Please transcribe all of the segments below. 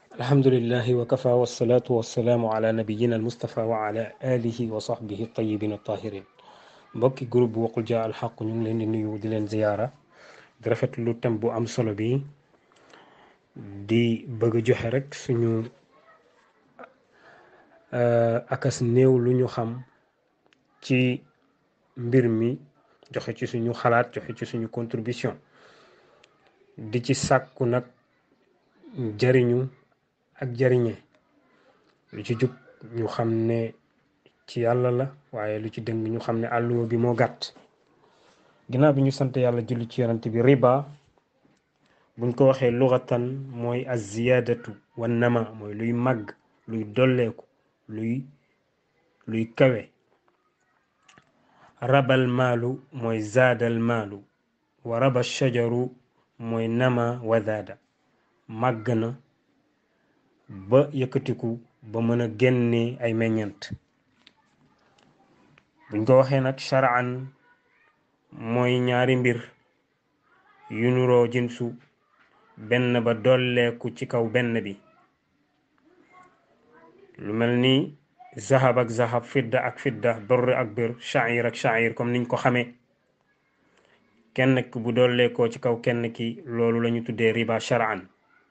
alhamdulillahi wa kafa wasalaatu wasalaamu ala nabiyina almustafa wa ala alihi wa sahbihi tayibin tahirin mbokki groupe bu waqul jaa alxaq ñu ngi leen di nuyu di leen ziyaara di rafetlu thème bu am solo bi di bëgg a joxe rek suñu akas néew lu ñu xam ci mbir mi joxe ci suñu xalaat joxe ci suñu contribution di ci sàkku nag jariñu ak jariñe lu ci jub ñu xam ne ci yàlla la waaye lu ci dëng ñu xam ne àlluwa bi moo gàtt ginnaaw bi ñu sant yàlla julli ci yonante bi riba buñ ko waxee lugatan mooy az ziyaadatu wa nama mooy luy màgg luy dolleeku luy luy kawe rabal maalu mooy zaadal maalu wa raba shajaru mooy nama wa zaada màgg na ba yëkkatiku ba mën a génne ay meññant buñ ko waxee nag sharaan mooy ñaari mbir yu nuroo jinsu benn ba dolleeku ci kaw benn bi lu mel ni zahab ak zahab fidda ak fidda birr ak bir sha'ir ak sha'ir comme niñ ko xamee kenn ki bu dolleekoo ci kaw kenn ki loolu lañu tuddee riba shar'an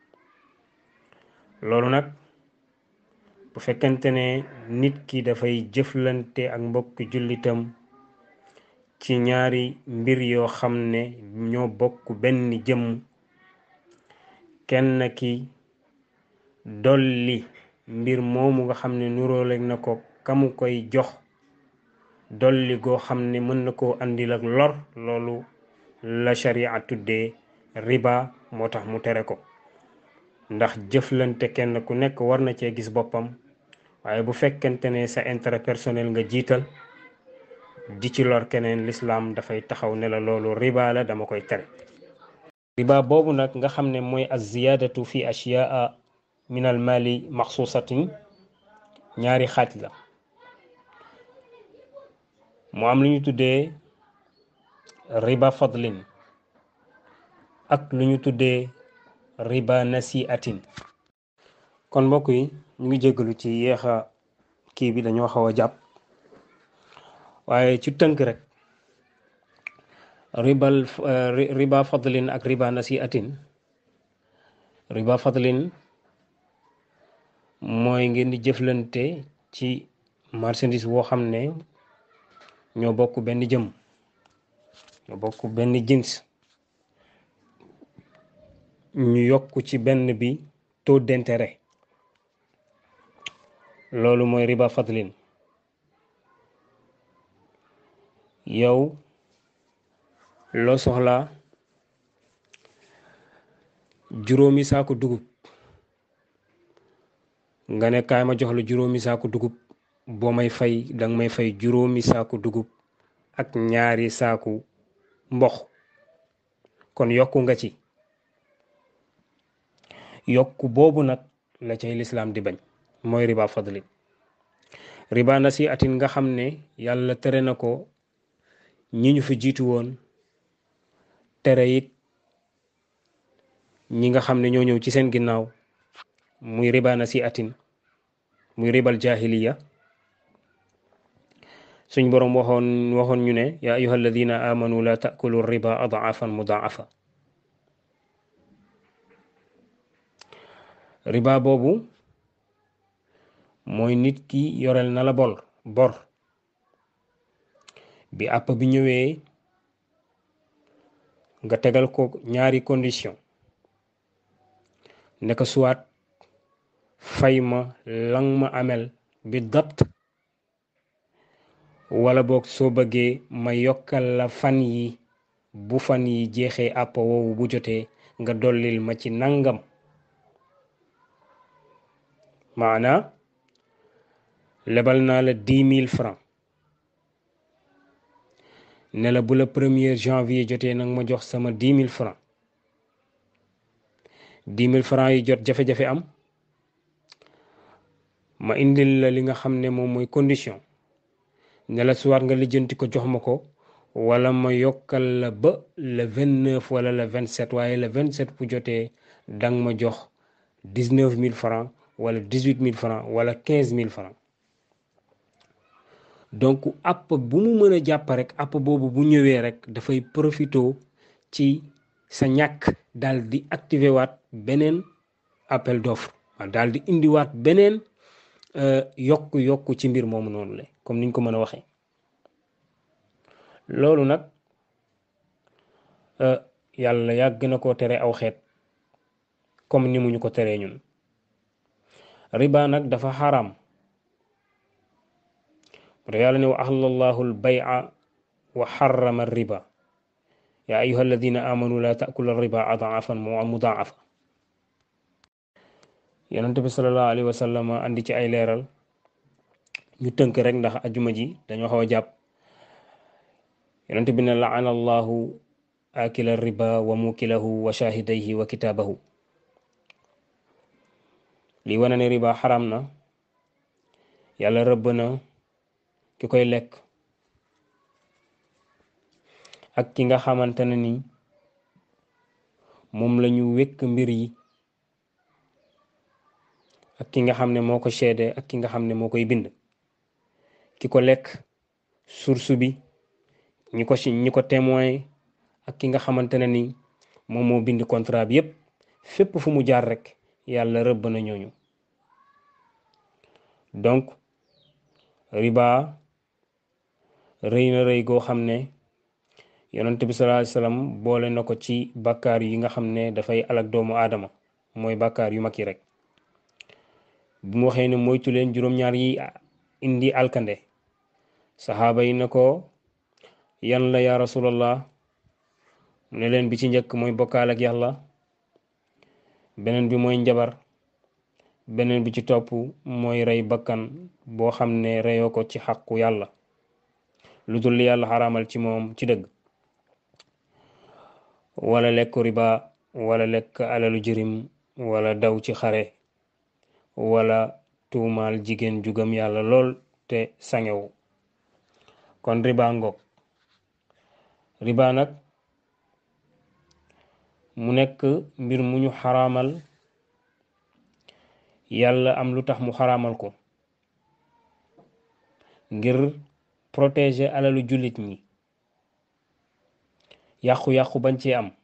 loolu nag bu fekkente ne nit ki dafay jëflante ak mbokki jullitam ci ñaari mbir yoo xam ne ñoo bokk benn jëmm kenn ki dolli mbir moomu nga xam ne nuróoleeg na ko kamu koy jox dolli goo xam ne mën na koo andil ak lor loolu la sharia tuddee riba moo tax mu tere ko ndax jëflante kenn ku nekk war na cee gis boppam waaye bu fekkente ne sa intérêt personnel nga jiital di ci lor keneen lislaam dafay taxaw ne la loolu riba la dama koy tere riba boobu nag nga xam ne mooy az ziyaadatu fi ashyaa min al mali maxsuusatin ñaari xaaj la mu am lu ñu tuddee riba fadlin ak lu ñu tuddee riba nasiatin kon mbokk yi ñu ngi jéggalu ci yeexa kii bi dañoo xaw a jàpp waaye ci tënk rek ribal riba fadlin ak riba nasiatin riba fadlin mooy ngeen di jëflante ci marchandise woo xam ne ñoo bokk benn jëm ñoo bokk benn jins ñu yokk ci benn bi taux d'intérêt loolu mooy riba fadlin yow loo soxla juróomi saako dugub nga ne kaay ma jox la juróomi saako dugub boo may fay danga may fay juróomi saako dugub ak ñaari saaku mbox kon yokku nga ci yokku boobu nag la cay lislaam di bañ mooy riba fadlin riba nasiatin nga xam ne yàlla tere na ko ñi ñu fi jiitu woon tere it ñi nga xam ne ñoo ñëw ci seen ginnaaw muy riba nasiatin muy ribal jahiliya suñ boroom waxoon waxoon ñu ne yaa ayuha alladina amanu la taakulu riba adaafan mudaafa riba boobu mooy nit ki yoreel na la bor bor bi àpp bi ñëwee nga tegal ko ñaari condition ne ko suwaat fay ma lang ma amel bi dapt wala boog soo bëggee ma yokkal la fan yi bu fan yi jeexee àpp woowu bu jotee nga dollil ma ci nangam maana lebal naa la dix mille francs ne la bu la premier janvier jotee nag ma jox sama dix mille francs dix mille francs yi jot jafe-jafe am ma indil la li nga xam ne moom mooy condition ne la suwaat nga lijjanti ko jox ma ko wala ma yokkal la ba le vingt neuf wala le vingt sept waaye le vingt sept bu jotee dang ma jox dix-neuf mille francs wala dix-huit mille francs wala quinze mille francs donc app bu mu mën a jàpp rek app boobu bu ñëwee rek dafay profito ci sa ñàkk daal di activer waat beneen appel d'offre daal di indiwaat beneen yokk yokk ci mbir moomu noonu la comme niñ ko mën a waxee loolu nag yàlla yàgg na koo tere aw xeet comme ni mu ñu ko teree ñun riba nag dafa xaram te yàlla ne wa ahlallahu al-bay'a wa harrama riba yaa ayuha alladina amanu la taakulu riba adaafan mudaafa yonent bi salallahu alayhi wa sallam andi ci ay leeral ñu tënk rek ndax ajuma ji dañoo xaw a jàpp yonent bi ne laana allahu akila riba wa mukilahu wa shahidayhi wa kitaabahu lii wane ne riba xaram na yàlla rëbb na ki koy lekk ak ki nga xamante ne ni moom lañu wékk mbir yi ak ki nga xam ne moo ko seede ak ki nga xam ne moo koy bind ki ko lekk source bi ñi ko si ñi ko témoin ak ki nga xamante ne ni moom moo bind contrat bi yépp fépp fu mu jaar rek yàlla rëbb na ñooñu donc riba rëy na rëy goo xam ne yonent bi sallallahu alayhi wasallam boole na ko ci bàkkaar yi nga xam ne dafay alak doomu aadama mooy bàkkaar yu mag yi rek bu mu waxee ne moytu leen juróom-ñaar yi indi alkande saxaaba yi ne ko yan la ya rasulallah mu ne leen bi ci njëkk mooy bokkaal ak yàlla beneen bi mooy njabar beneen bi ci topp mooy rey bakkan boo xam ne reyoo ko ci xàqu yàlla lu dul li yàlla xaraamal ci moom ci dëgg wala lekk riba wala lekk alalu jirim wala daw ci xare wala tuumaal jigéen ju gëm yàlla lool te sangewu kon riba ngoog riba nag mu nekk mbir mu ñu xaraamal yàlla am lu tax mu xaraamal ko ngir protéger alalu jullit ñi yàqu-yàqu bañ ci am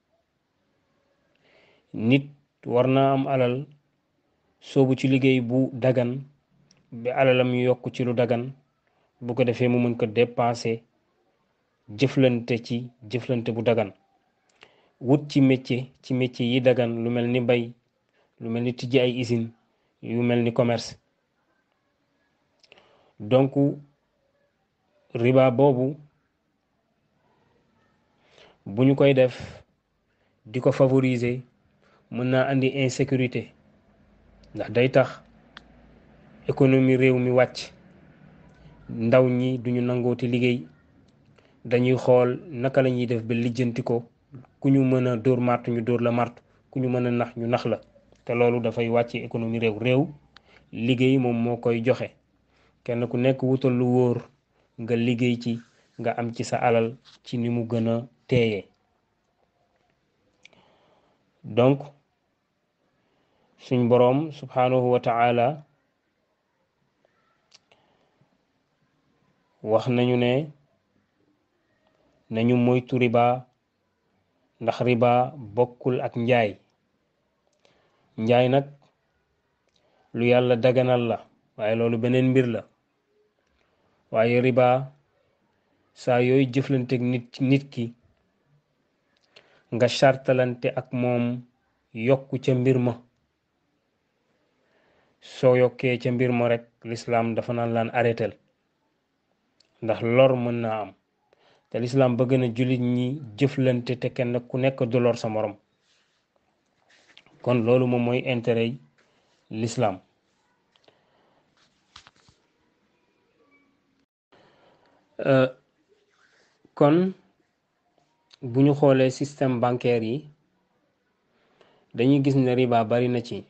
nit war naa am alal soobu ci liggéey bu dagan bi alalam yokk ci lu dagan bu ko defee mu mën ko dépenser jëflante ci jëflante bu dagan wut ci métier ci métier yi dagan lu mel ni bay lu mel ni tijji ay usine yu mel ni commerce donc riba boobu bu ñu koy def di ko favoriser mën naa andi insécurité ndax day tax économie réew mi wàcc ndaw ñi duñu nangooti liggéey dañuy xool naka la ñuy def ba lijjanti ko ku ñu mën a dóor màrt ñu dóor la màrt ku ñu mën a nax ñu nax la te loolu dafay wàcce économie réew réew liggéey moom moo koy joxe kenn ku nekk wutal lu wóor nga liggéey ci nga am ci sa alal ci ni mu gën a teeyee donc suñ boroom subhanahu wa ta'ala wax nañu ne nañu moytu riba ndax riba bokkul ak njaay njaay nag lu yàlla daganal la waaye loolu beneen mbir la waaye riba saa yooyu jëflanteeg nit nit ki nga sartalante ak moom yokku ca mbir ma soo yokkee ca mbir ma rek lislaam dafa naan laan arrêtel ndax lor mën naa am te lislaam bëgg na jullit ñi jëflante te kenn ku nekk du lor sa morom kon loolu moom mooy intérêt yi lislaam kon bu ñu xoolee système bancaire yi dañuy gis ne riba bari na ci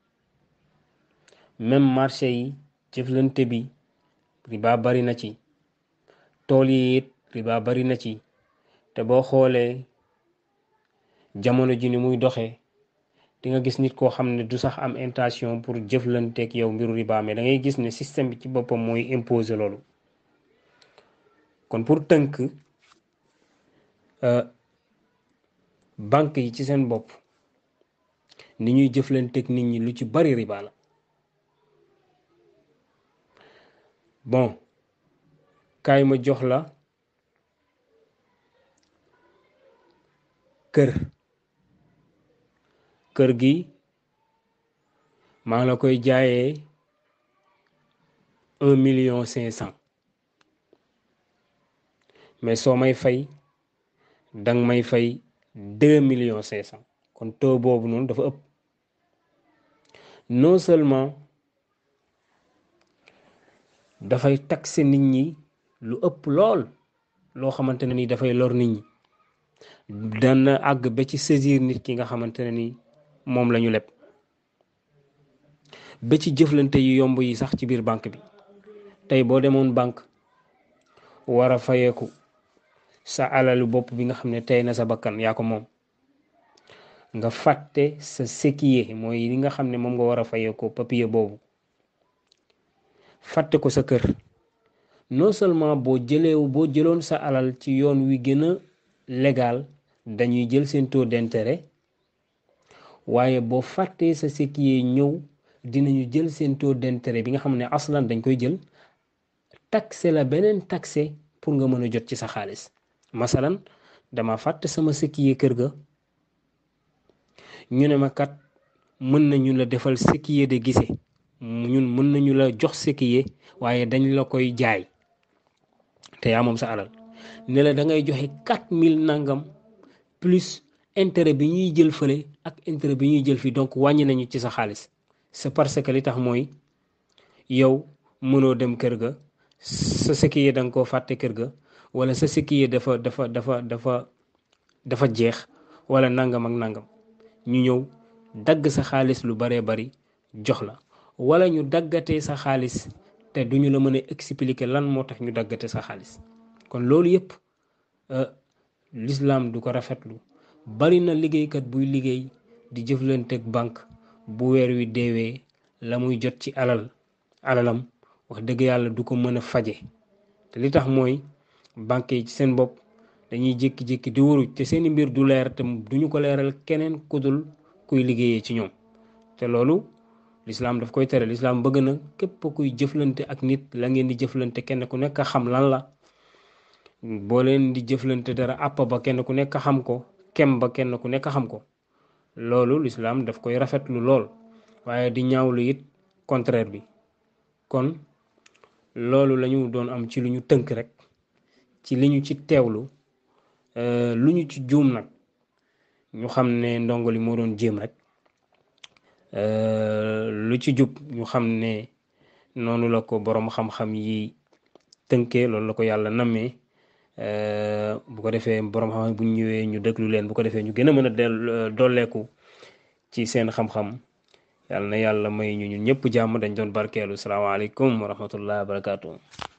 même marché yi jëflante bi riba bari na ci tool yi it riba bari na ci te boo xoolee jamono ji ni muy doxee di nga gis nit koo xam ne du sax am intention pour jëflanteeg yow mbiru riba mais da ngay gis ne système bi ci boppam mooy imposer loolu kon pour tënk banque yi ci seen bopp ni ñuy jëflanteeg nit ñi lu ci bari riba la bon kaay ma jox la kër kër gi maa ngi la koy jaayee un million cinq cent mais soo may fay danga may fay deux millions cinq cent kon taux boobu noonu dafa ëpp non seulement dafay taxer nit ñi lu ëpp lool loo xamante ne ni dafay lor nit ñi dana àgg ba ci saisir nit ki nga xamante ne ni moom la ñu leb ba ci jëflante yu yomb yi sax ci biir banque bi tey boo demoon banque war a fayeeku sa alalu bopp bi nga xam ne tey na sa bakkan yaa ko moom nga fàtte sa séquier mooy li nga xam ne moom nga war a fayeekoo papier boobu fàtte ko sa kër non seulement boo jëlee boo jëloon sa alal ci yoon wi gën a légal dañuy jël seen taux d'intérêt waaye boo fàttee sa séquier ñëw dinañu jël seen taux d'intérêt bi nga xam ne aslan dañ koy jël taxe la beneen taxe pour nga mën a jot ci sa xaalis masalan dama fàtte sama séquier kër ga ñu ne ma kat mën nañu la defal séquier de gise ñun mën nañu la jox séquier waaye dañ la koy jaay te yaa moom sa alal ne la da ngay joxe quatre mille nangam plus intérêt bi ñuy jël fële ak intérêt bi ñuy jël fii donc wàññi nañu ci sa xaalis c'est parce que li tax mooy yow mënoo dem kër ga sa séquier da nga koo fàtte kër ga wala sa séquier dafa dafa dafa dafa dafa jeex wala nangam ak nangam ñu ñëw dagg sa xaalis lu baree bari jox la wala ñu daggatee sa xaalis te duñu la mën a expliquer lan moo tax ñu daggate sa xaalis kon loolu yëpp l'islam du ko rafetlu bari na liggéeykat buy liggéey di jëflanteeg banque bu weer wi deewee la muy jot ci alal alalam wax dëgg yàlla du ko mën a faje te li tax mooy banque yi ci seen bopp dañuy jékki-jékki di wuruj te seeni mbir du leer te duñu ko leeral keneen kudul kuy liggéeyee ci ñoom te loolu lislaam daf koy tere lislaam bëgg na képp kuy jëflante ak nit la ngeen di jëflante kenn ku nekk xam lan la boo leen di jëflante dara àpp ba kenn ku nekk xam ko kem ba kenn ku nekk xam ko loolu lislaam daf koy rafetlu lool waaye di ñaawlu it contraire bi kon loolu lañu doon am ci lu ñu tënk rek ci li ñu ci teewlu lu ñu ci juum nag ñu xam ne ndongo li moo doon jéem rek lu ci jub ñu xam ne noonu la ko boroom xam-xam yi tënkee loolu la ko yàlla nammee bu ko defee boroom xam-xam bu ñu ñëwee ñu déglu leen bu ko defee ñu gën a mën a del dolleeku ci seen xam-xam yàlla na yàlla may ñu ñun ñëpp jàmm dañ doon barkeelu salaamaaleykum wa rahmatullah wa barakaatu.